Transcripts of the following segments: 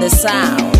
the sound.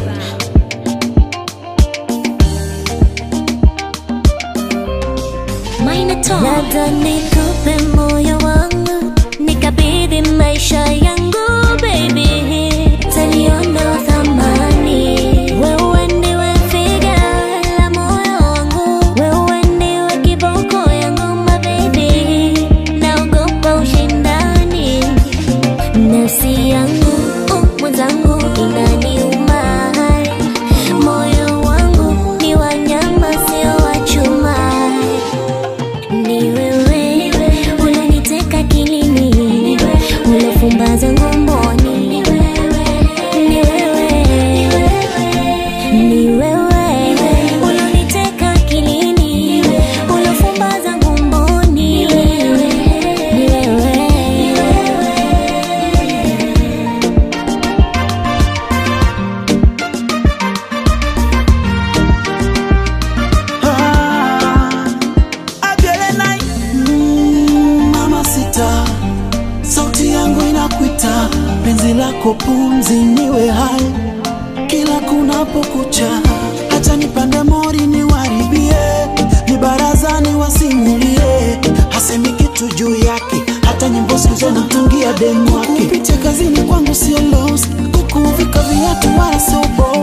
Labda nikupe moyo wangu nikabidhi maisha yangu baby, taliona thamani. Wewe ndiwe figa la moyo wangu, wewe ndiwe kiboko yangu my baby, naogopa ushindani nafsi yangu uh, mwenzangu inaniuma, moyo wangu ni wanyama sio wa chuma ni wewe unaniteka kilini, unafumbaza ngomboni. Ni wewe, ni wewe unaniteka kilini, unafumbaza ngomboni. Ni wewe, ni wewe. Ah, Adelenai, mm, mama sita, sauti yangu inakuita, penzi lako pumzi niwe hai kila kunapokucha, hata nipande mori niwaribie, ni barazani wasimulie, hasemi kitu juu yake, hata nyimbo siku zote namtungia demu wake. Kupitia kazini kwangu sio loss, kukuvika viatu wala sio boss